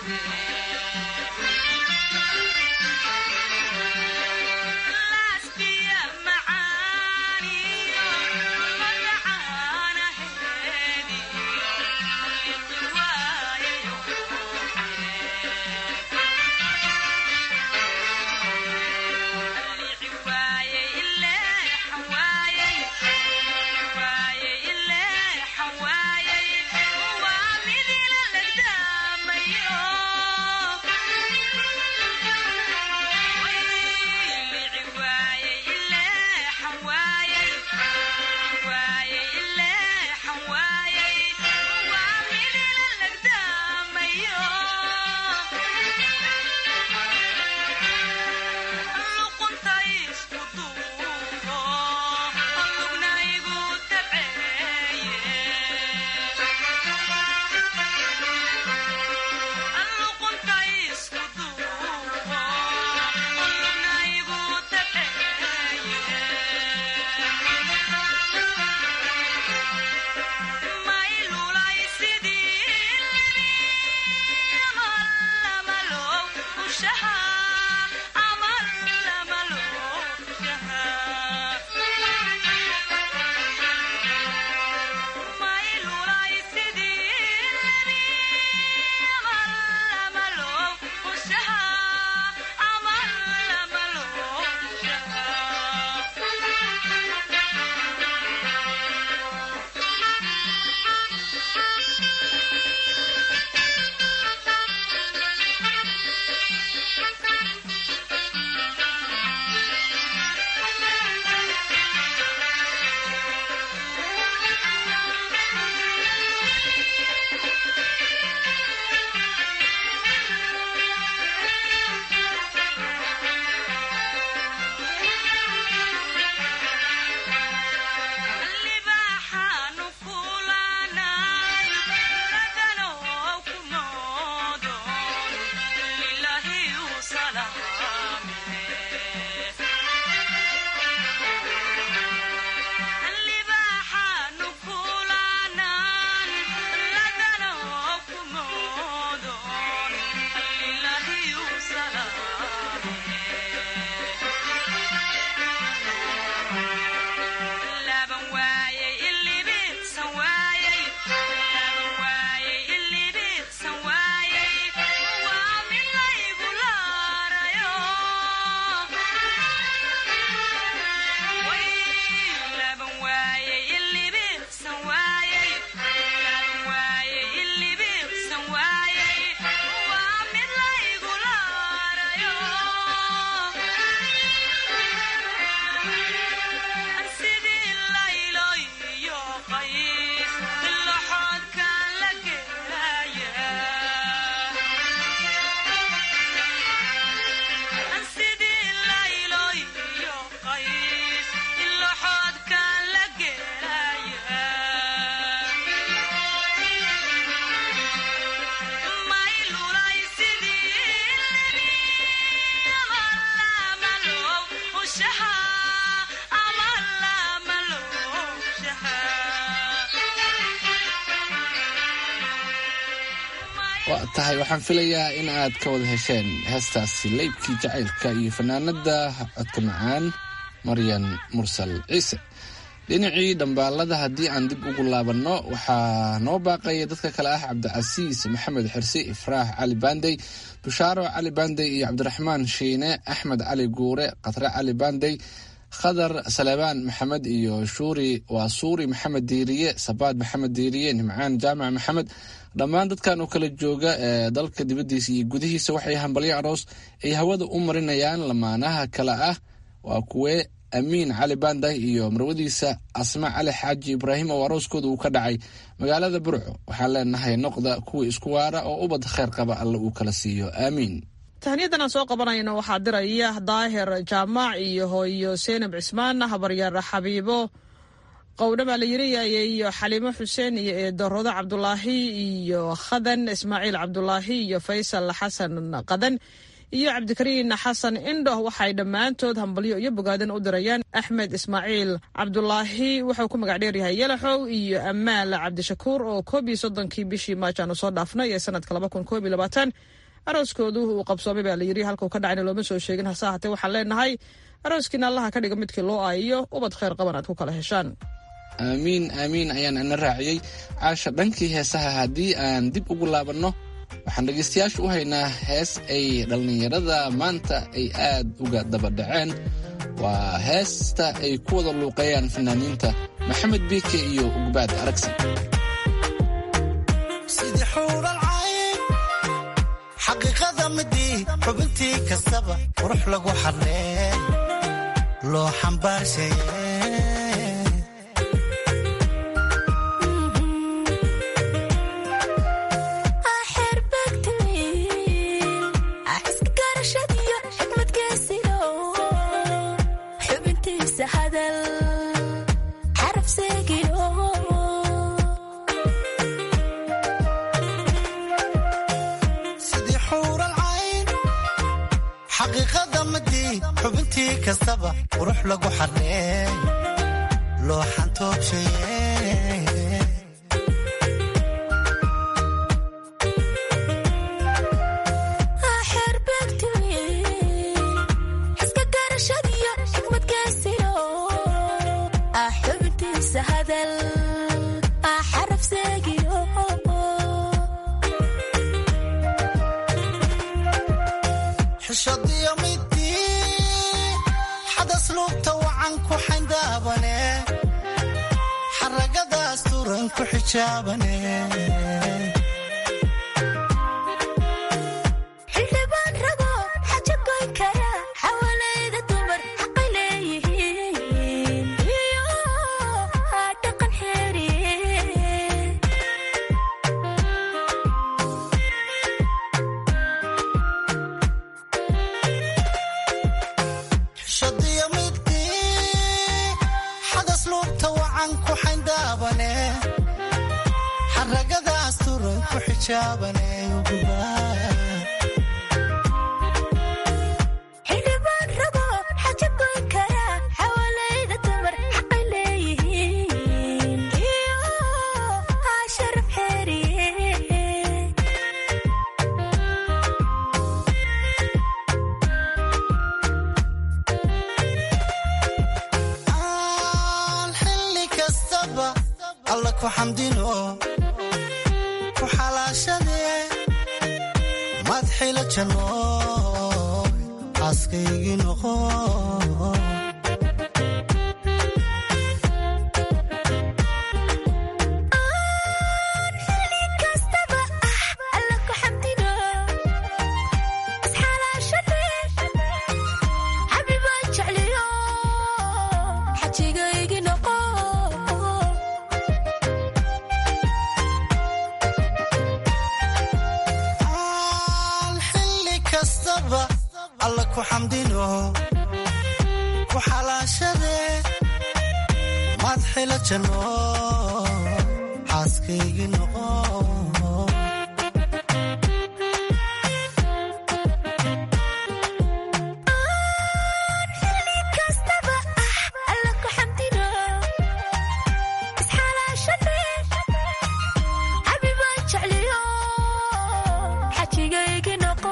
waa tahay waxaan filayaa in aad ka wada hesheen heestaasi leybkii jacaylka iyo fanaanada codka macaan maryan mursal ciise dhinacii dhambaalada haddii aan dib ugu laabanno waxaa noo baaqaya dadka kale ah cabdicasiis maxamed xirsi ifraax cali bandey bushaaro cali bandey iyo cabdiraxmaan shiine axmed cali guure khatre cali bandey khadar salebaan maxamed iyo shuuri waa suuri maxamed diiriye sabaad maxamed diiriye nimcaan jaamac maxamed dhammaan dadkan oo kala jooga ee dalka dibaddiisa iyo gudihiisa waxay hambalyo aroos ay hawada u marinayaan lamaanaha kale ah waa kuwe amiin cali banday iyo marwadiisa asma cali xaaji ibraahim oo arooskooda uu ka dhacay magaalada burco waxaan leenahay noqda kuwa isku waara oo ubad kheyr qaba alle uu kala siiyo aamiin tahniyadan aan soo qabanayno waxaa diraya daahir jaamac iyo hooyo seenab cismaan habaryaar xabiibo qowdha baa la yiriyayay iyo xaliimo xuseen iyo eedorodo cabdulaahi iyo khadan ismaaciil cabdulaahi iyo faysal xasan qadan iyo cabdikariin xasan indhoh waxay dhammaantood hambalyo iyo bogaadan u dirayaan axmed ismaaciil cabdulaahi wuxuu ku magac dheeryahay yalaxow iyo amaal cabdishakuur oo koob iyo soddonkii bishii maajaanu soo dhaafnay ee sanadka laba kun koob iyo labaatan arooskoodu uu qabsoomay baa layidhi halkuu ka dhacayna looma soo sheegin hase ahatee waxaan leenahay arooskiina allaha ka dhiga midkii loo aayiyo ubad khayr qaban aad ku kala heshaan aamiin aamiin ayaan ina raaciyey caasha dhankii heesaha haddii aan dib ugu laabanno waxaan dhegaystayaasha u haynaa hees ay dhallinyarada maanta ay aad uga dabadhaceen waa heesta ay ku wada luuqeeyaan fanaaniinta maxamed biike iyo ugbaad aragsan sidii xuuralcayn xaqiiqada midii xubintii kastaba qurux lagu xadlee loo xambaarsaye sidii xuuralcayn xaqiiqada midii xubintii kastaba qurux lagu xadlee loo xantoobshaye xishadiyo midii xadas lugta wacan ku xayndaabane xaragadaas turan ku xijaabane xildhibaan rabo xaja goyn kara xawalayda dumar xaqay leeyihiin iyo dhaqan xeeriye xishadiyo midii xadas lugta wacan ku xayndaabane xaragadaas turan ku xijaabane xildhibaan rabo xaja goyn kara xawalayda dumar xaqay leeyihiin iyo sharaf xeeriye aan xilli kastaba alla ku xamdino ku xalaashadee madxila janno xaaskaygii noqo kastaba ah alla ku xamdino isxalaashade xabibaan jecliyo xajigaygi noqo aan xilli kastaba alla ku xamdino ku xalaashadee madxila janno xaaskaygii noqo kastaba ah alla ku xamdino isxalaashade xabibaan jecliyo xajigaygi noqo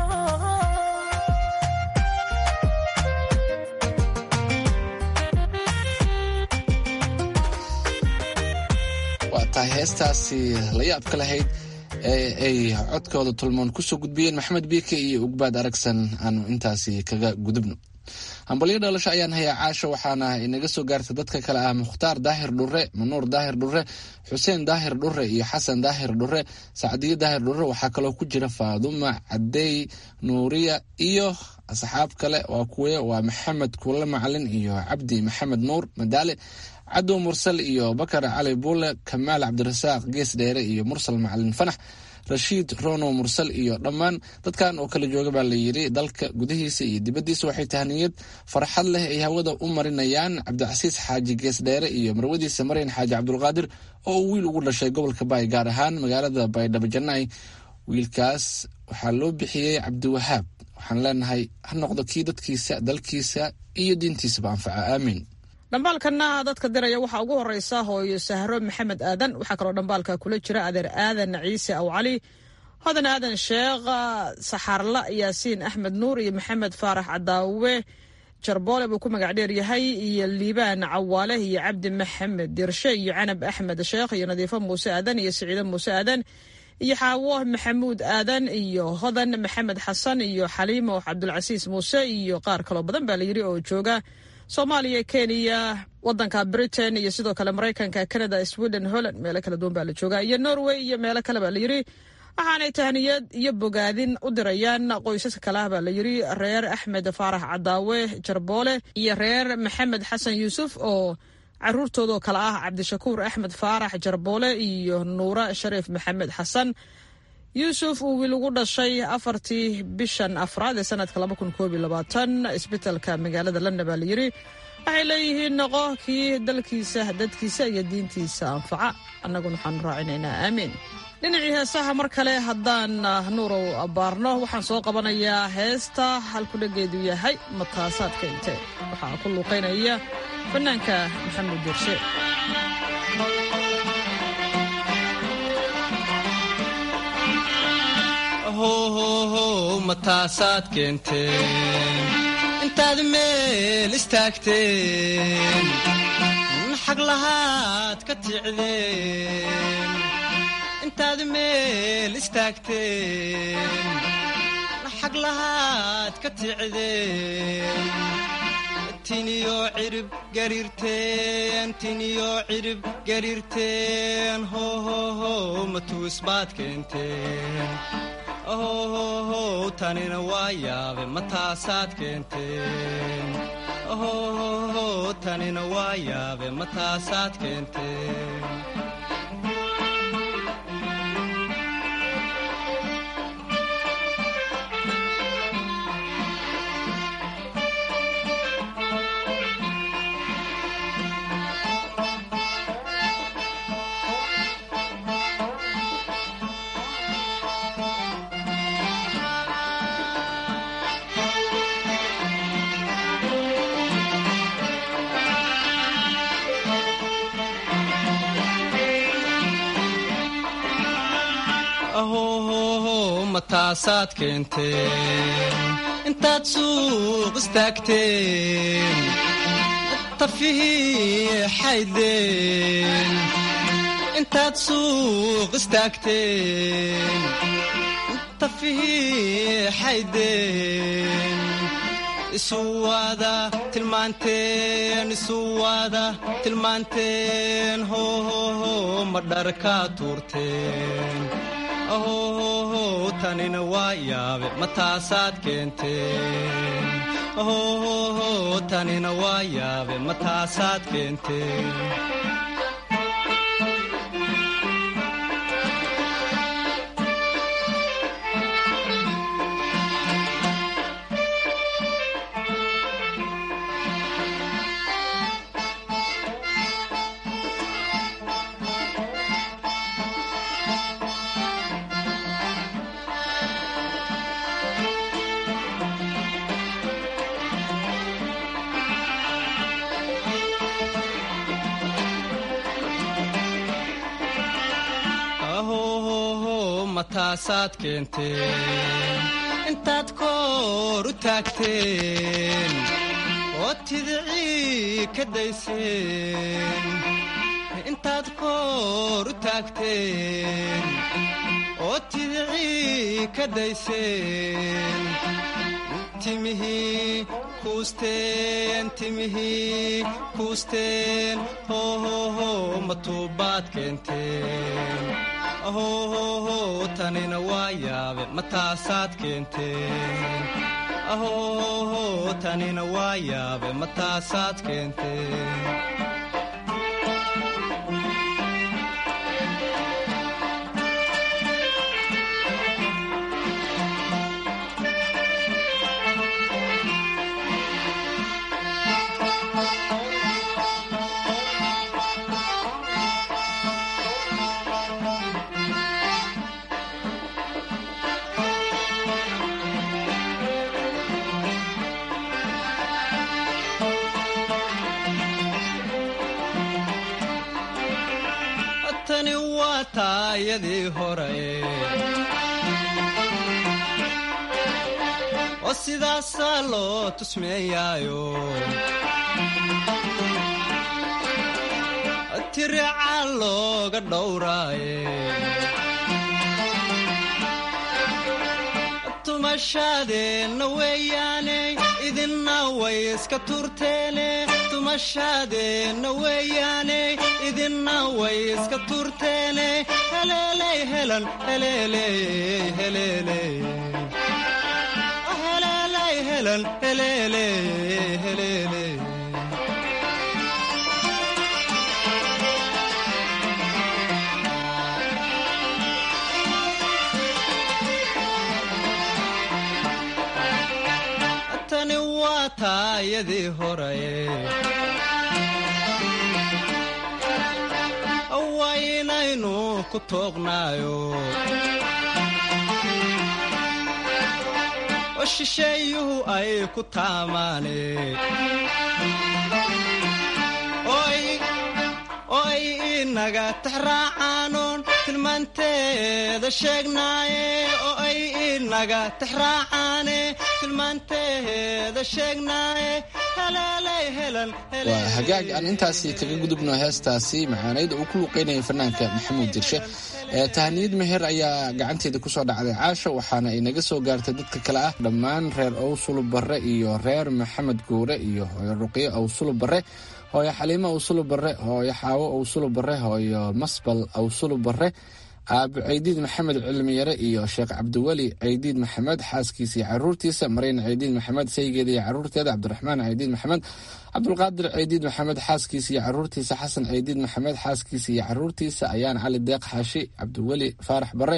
waa tahay heestaasi la yaabka lahayd ee ay codkooda tulmoon kusoo gudbiyeen maxamed biike iyo ugbaad aragsan aanu intaasi kaga gudubno hambalyo dhalasho ayaan hayaa caasho waxaana inaga soo gaartay dadka kale ah mukhtaar daahir dhure manuur daahir dhure xuseen daahir dhure iyo xasan daahir dhure sacdiyo daahir dhure waxaa kaloo ku jira faaduma cadeey nuuriya iyo asxaab kale waa kuwe waa maxamed kuule macalin iyo cabdi maxamed nuur madaale cadow mursal iyo bakar cali buule kamaal cabdirasaaq gees dheere iyo mursal macalin fanax rashiid rono mursal iyo dhammaan dadkan oo kala jooga baa layidhi dalka gudihiisa iyo dibaddiisa waxay tahniyad farxad leh ay hawada u marinayaan cabdicasiis xaaji gees dheere iyo marwadiisa maryan xaaji cabdulqaadir oo uu wiil ugu dhashay gobolka baay gaar ahaan magaalada baydhabo janay wiilkaas waxaa loo bixiyey cabdiwahaab waxaan leenahay ha noqdo kii dadkiisa dalkiisa iyo diintiisaba anfaca aamiin dhambaalkana dadka diraya waxaa ugu horeysa hooyo sahro maxamed aadan waxaa kaloo dhambaalka kula jira adeer aadan ciise aw cali hodan aadan sheekh saxaarla yaasiin axmed nuur iyo maxamed faarax cadaawe jarboole buu ku magac dheer yahay iyo liibaan cawaale iyo cabdi maxamed dirshe iyo canab axmed sheekh iyo nadiifo muuse aadan iyo siciide muuse aadan iyo xaawo maxamuud aadan iyo hodan maxamed xasan iyo xaliimo cabdulcasiis muuse iyo qaar kaloo badan baa layidhi oo jooga soomaaliya kenya wadanka britain iyo sidoo kale maraykanka canada sweden holland meelo kala duwan baa la jooga iyo norway iyo meelo kale baa layidhi waxaanay tahniyad iyo bogaadin u dirayaan qoysaska kale ah baa layidhi reer axmed faarax cadaawe jarboole iyo reer maxamed xasan yuusuf oo caruurtoodoo kale ah cabdishakuur axmed faarax jarboole iyo nuura shariif maxamed xasan yuusuf uu wiil ugu dhashay afartii bishan afraad ee sanadka isbitalka magaalada london baa layidhi waxay leeyihiin noqo kii dalkiisa dadkiisa iyo diintiisa anfaca annaguna waxaanu raacinaynaa aamiin dhinacii heesaha mar kale haddaan nuurow abbaarno waxaan soo qabanayaa heesta halkudhageedu yahay mataasaadka inte waxaa ku luuqaynaya fanaanka maxamed dirshe howhow mataasaad keenteen intaad meel istaagteen xag lahaad ka ticdeen intaad meel istaagteen xag lahaad ka ticdeen tiniyo cirib gariirteen tiniyo cirib gariirteen hohohow matuusbaad keenteen ohohow tanina waa yaabe mataasaad keenteen ohohow tanina waa yaabe mataasaad keenteen ahohow mataasaad keenteen intaad suuq istaagteen tafihii xaydeen intaad suuq istaagteen tafihii xaydeen isuwada tilmaanteen isuwada tilmaanteen hohoho ma dharkaa tuurteen ahohow tanina waa yaabe mataasaad keenteen ahohow tanina waa yaabe mataasaad keenteen ahohow mataasaad keenteen intaad koor u taagteen oo tidicii ka dayseen intaad koor u taagteen oo tidicii ka dayseen timihii kuusteen timihii kuusteen hohoho matuubaad keenteen ahohoho tanina waa yaabe mataasaad keenteen ahohoho tanina waa yaabe mataasaad keenteen tani waa taayadii hore oo sidaasaa loo tusmeeyaayo tirica looga dhowraaye tumashadeenna weeyaane idinna way iska turteene tumashadeenna weeyaane idinna way iska turteene heleeley helan heleeley heleeley heleeley helan heleeley heleeley tani waa taayadii horaye waa inaynu ku tooqnaayo oo shisheeyuhu ay ku taamaane oo ay inaga tixraacaanoon tilmaanteeda sheegnaaye oo ay inaga tixraacaane tilmaanteeda sheegnaaye haleelay helan waa hagaag aan intaasi kaga gudubno heestaasi macaanayd uu ku luuqeynaya fanaanka maxamuud dirshe ee tahaniyad meher ayaa gacanteeda kusoo dhacday caasha waxaana ay naga soo gaartay dadka kale ah dhammaan reer owsulub barre iyo reer maxamed guure iyo hooyo ruqyo owsulub barre hooyo xaliimo owsulub barre hooyo xaawo owsulub barre hooyo masbal owsulub barre aabe ceydiid maxamed cilmiyare iyo sheekh cabdiweli ceydiid maxamed xaaskiisa iyo caruurtiisa marayna ceydiid maxamed saygeeda iyo caruurteeda cabdiraxmaan ceydiid maxamed cabdulqaadir ceydiid maxamed xaaskiisa iyo caruurtiisa xasan ceydiid maxamed xaaskiisa iyo caruurtiisa ayaan cali deeq xaashi cabdiweli faarax bare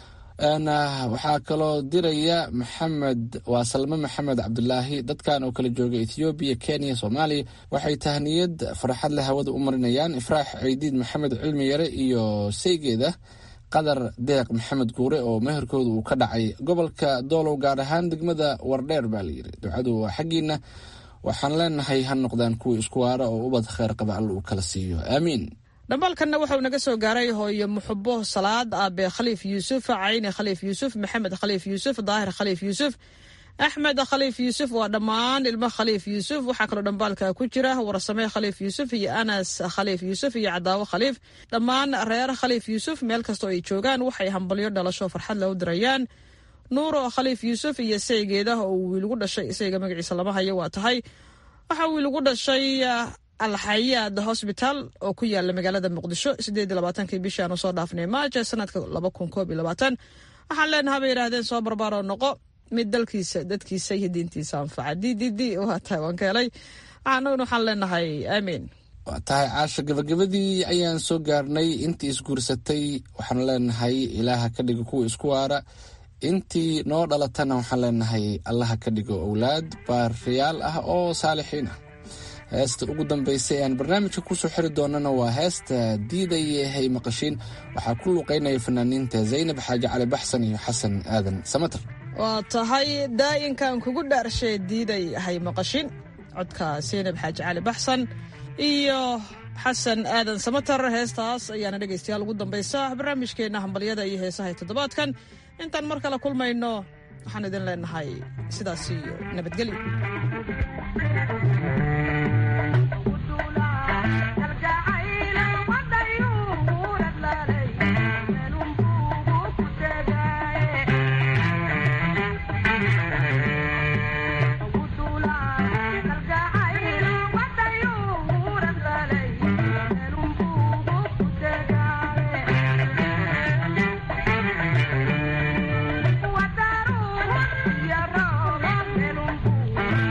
waxaa kaloo diraya maxamed waa salme maxamed cabdulaahi dadkan oo kala jooga ethoobiya kenya soomaaliya waxay tahniyad farxad leh hawada u marinayaan ifraax ceydiid maxamed cilmi yare iyo saygeeda qadar deeq maxamed guure oo meherkooda uu ka dhacay gobolka doolow gaar ahaan degmada wardheer baa layidhi ducadu waa xaggiina waxaan leenahay ha noqdaan kuwa isku waara oo ubad kheyr qaba alla uu kala siiyo aamiin dhambaalkanna waxauu naga soo gaaray hooyo muxubo salaad aabe khaliif yuusuf cayni khaliif yuusuf maxamed khaliif yuusuf daahir khaliif yuusuf axmed khaliif yuusuf waa dhammaan ilmo khaliif yuusuf waxaa kaloo dhambaalka ku jira warsame khaliif yuusuf iyo anas khaliif yuusuf iyo cadaawo khaliif dhammaan reer khaliif yuusuf meel kastoo ay joogaan waxay hambalyo dhalasho farxad leh u dirayaan nuuro khaliif yuusuf iyo saygeeda oo wiilgu dhashay isayga magaciisa lama hayo waa tahay waxaa wiilgu dhashay alxayaad hosbitaal oo ku yaala magaalada muqdisho sideed labaatankii bishii aanu soo dhaafnay maaja sanadka laba kun koob iyo labaatan waxaan leenaha bay yidhaahdeen soo barbaaroo noqo mid dalkiisa dadkiisa iyo diintiisa anfaca d d d waa tahay waan ka helay anaguna waxaan leenahay aamiin waa tahay caasha gabagabadii ayaan soo gaarnay intii isguursatay waxaan leenahay ilaaha ka dhigo kuwa isku waara intii noo dhalatana waxaan leenahay allaha ka dhigo owlaad baariyaal ah oo saalixiin ah heesta ugu dambaysa ee aan barnaamijka kusoo xiri doonana waa heesta diidaya hay maqashiin waxaa ku luuqeynaya fanaaniinta zaynab xaaji cali baxsan iyo xasan aadan samater waa tahay daayinkan kugu dhaarshay diiday hay maqashin codka zaynab xaaji cali baxsan iyo xasan aadan samater heestaas ayaana dhegaystayaal ugu dambaysa barnaamijkeenna hambalyada iyo heesahay toddobaadkan intaan mar kale kulmayno waxaan idin leenahay sidaas iyo nabadgelyo Thank you.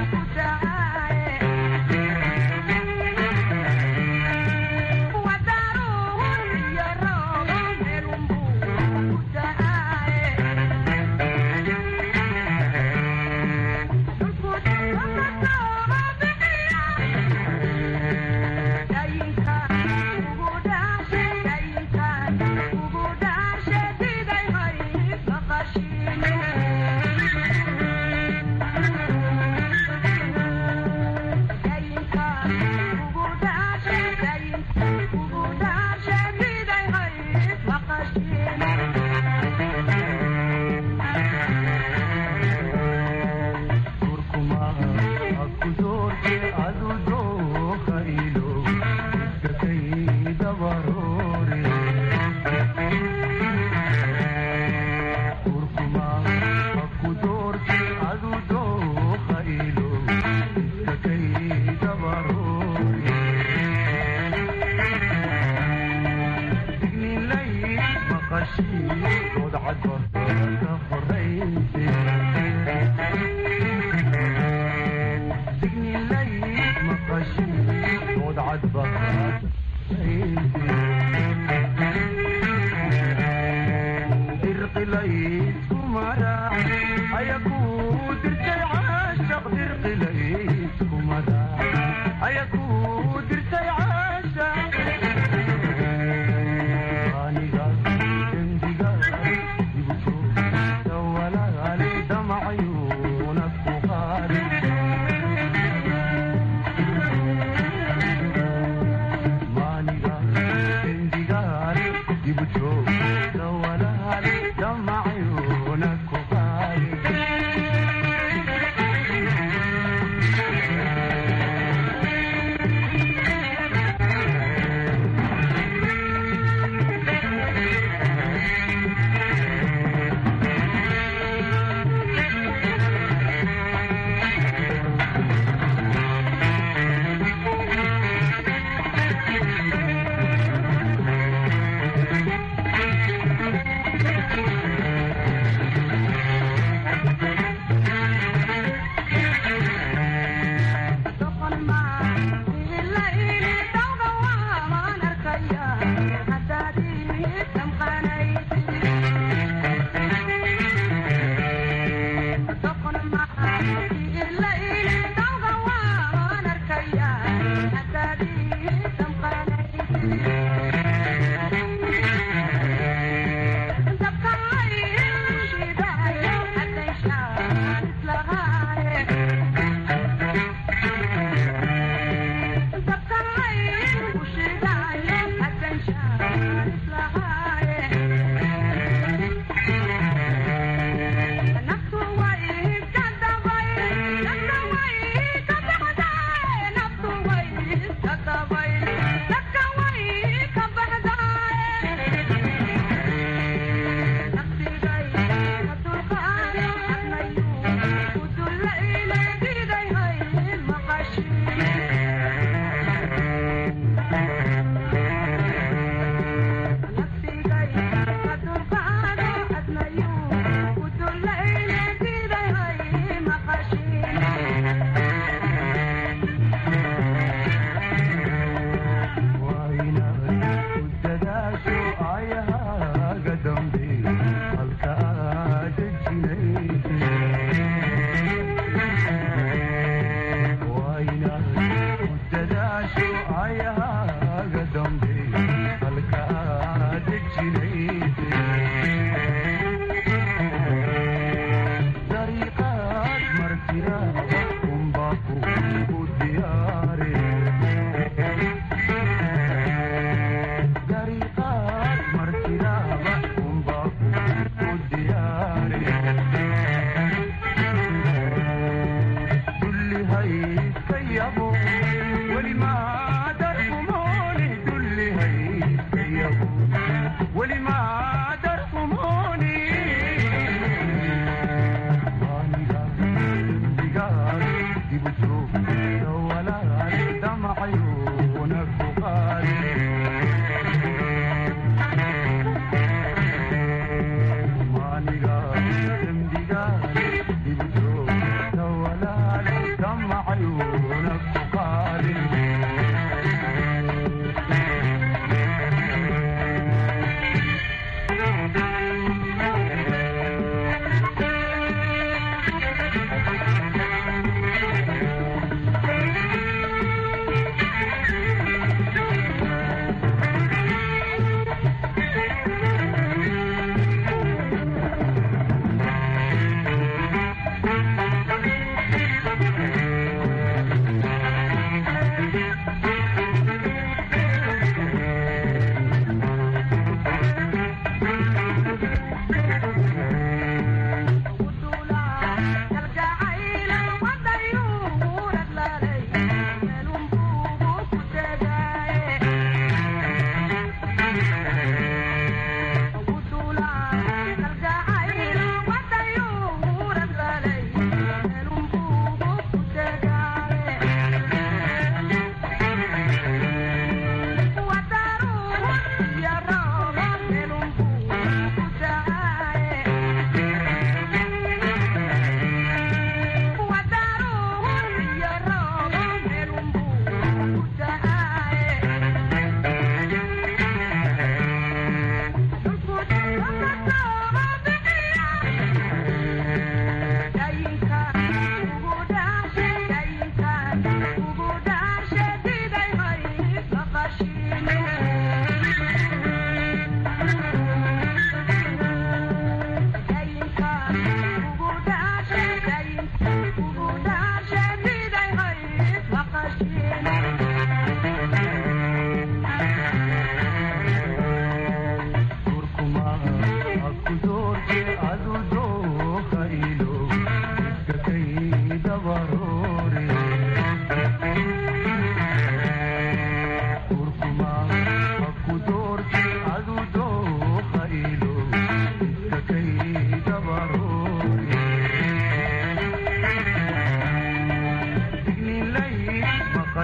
God.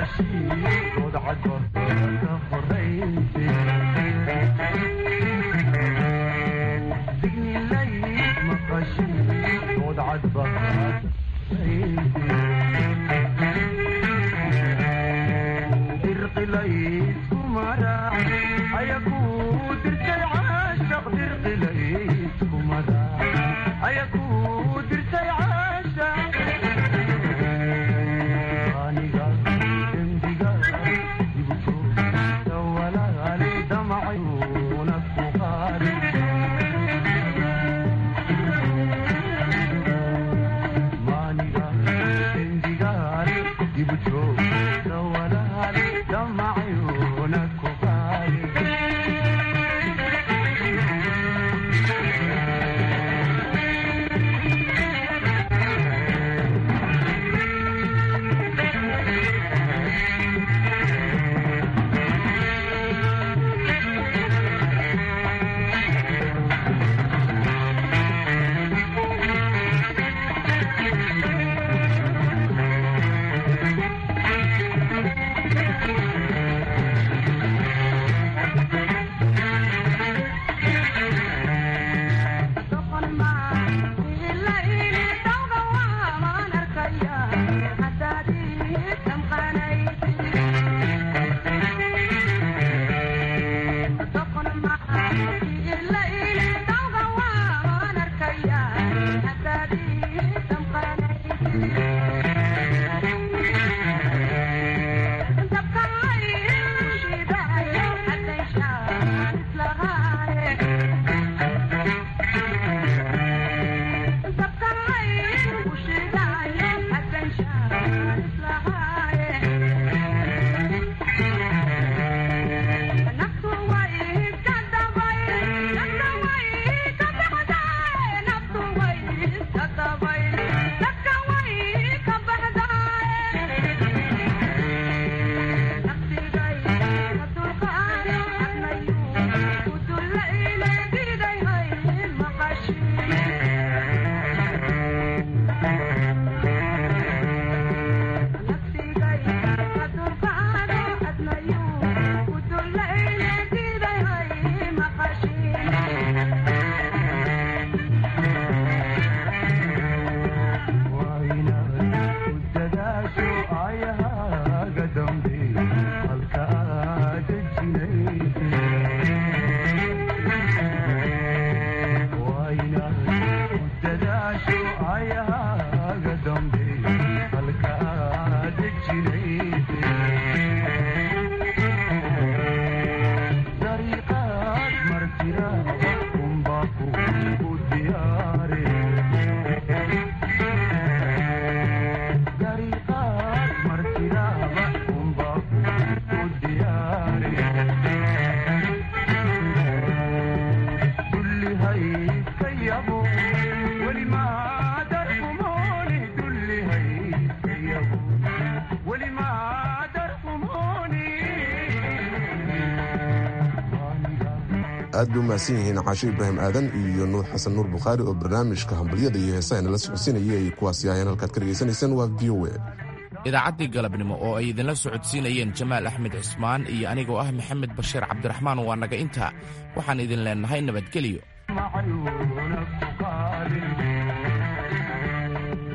aad bay u mahadsan yihiin caasho ibraahim aadan iyo nuur xasan nuur bukhaari oo barnaamijka hambalyada iyo heesaha nala socodsiinayay ay kuwaasi aheen halkaad ka dhegaysanaysaan waa v o a idaacaddii galabnimo oo ay idinla socodsiinayeen jamaal axmed cismaan iyo anigoo ah maxamed bashiir cabdiraxmaan waa naga intaa waxaan idin leennahay nabadgelyo